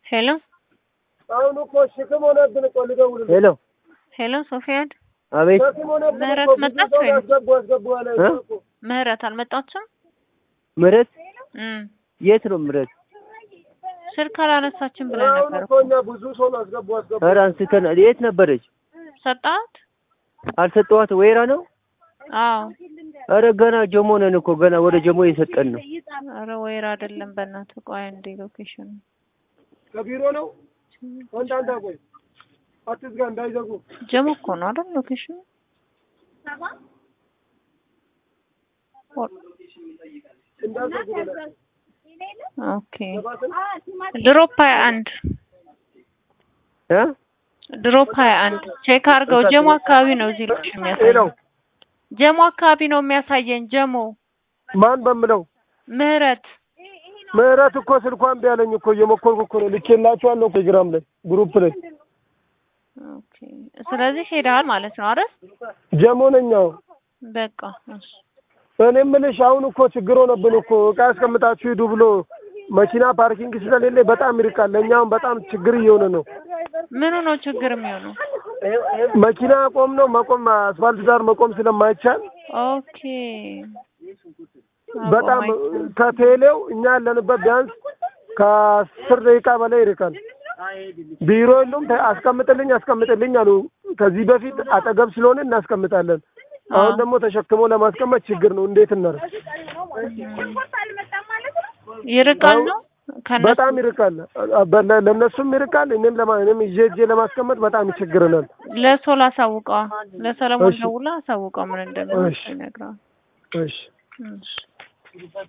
ሄሎ አሁን እኮ ሽክም ሆነብን እኮ ልደውልልህ። ሄሎ ሄሎ ሶፊያድ አቤት ሸክም ሆነብን ምህረት እኮ ብዙ መጣች ሰው ወይ? ያስገቡ ያስገቡ ያለ እ? እኮ ምህረት አልመጣችም? ምህረት እም የት ነው ምህረት? ስልክ አላነሳችም ብለን አሁን ነበር እኮ እኛ ብዙ ሰው ነው ያስገቡ ያስገቡ ኧረ አንስተን የት ነበረች? ሰጣት? አልሰጠኋት ወይራ ነው? አዎ ኧረ ገና ጀሞ ነን እኮ ገና ወደ ጀሞ እየሰጠን ነው። ኧረ ወይራ አይደለም በእናትህ ቆይ አንዴ ሎኬሽን ከቢሮ ነው ወንዳንዳ ቆይ አትዝጋ እንዳይዘጉ ጀሞ እኮ ነው አይደል ሎኬሽኑ እንዳይዘጉ ብለህ ኦኬ ድሮፕ ሀያ አንድ እ ድሮፕ ሀያ አንድ ቼክ አድርገው ጀሞ አካባቢ ነው እዚህ ሎኬሽን ሄሎ የሚያሳየን ጀሞ አካባቢ ነው የሚያሳየን ጀሞ ማን በምለው ምህረት ምህረት እኮ ስልኳን ቢያለኝ እኮ እየሞከርኩ እኮ ነው ልኬላችኋለሁ ቴሌግራም ላይ ግሩፕ ላይ ኦኬ ስለዚህ ሄደሃል ማለት ነው አይደል ጀሞ ነኝ አዎ በቃ እሺ እኔ የምልሽ አሁን እኮ ችግር ሆነብን እኮ እቃ ያስቀምጣችሁ ሂዱ ብሎ መኪና ፓርኪንግ ስለሌለ በጣም ይርቃል። ለእኛ አሁን በጣም ችግር እየሆነ ነው። ምኑ ነው ችግር የሚሆነው መኪና ቆም ነው መቆም አስፋልት ዳር መቆም ስለማይቻል ኦኬ በጣም ከቴሌው እኛ ያለንበት ቢያንስ ከአስር ደቂቃ በላይ ይርቃል። ቢሮ የሉም። ተ- አስቀምጥልኝ አስቀምጥልኝ አሉ። ከዚህ በፊት አጠገብ ስለሆነ እናስቀምጣለን። አሁን ደግሞ ተሸክሞ ለማስቀመጥ ችግር ነው። እንዴት እናደርግ? ይርቃል ነው ከነሱ በጣም ይርቃል። በ- ለእነሱም ይርቃል። እኔም ለማ እኔም ይዤ እጄ ለማስቀመጥ በጣም ይቸግረናል። ለሰው ላሳውቀዋ ለሰለሞን እሺ። ደውላ አሳውቀው ምን እንደሚሆን እሺ። ይነግረዋል እሺ እሺ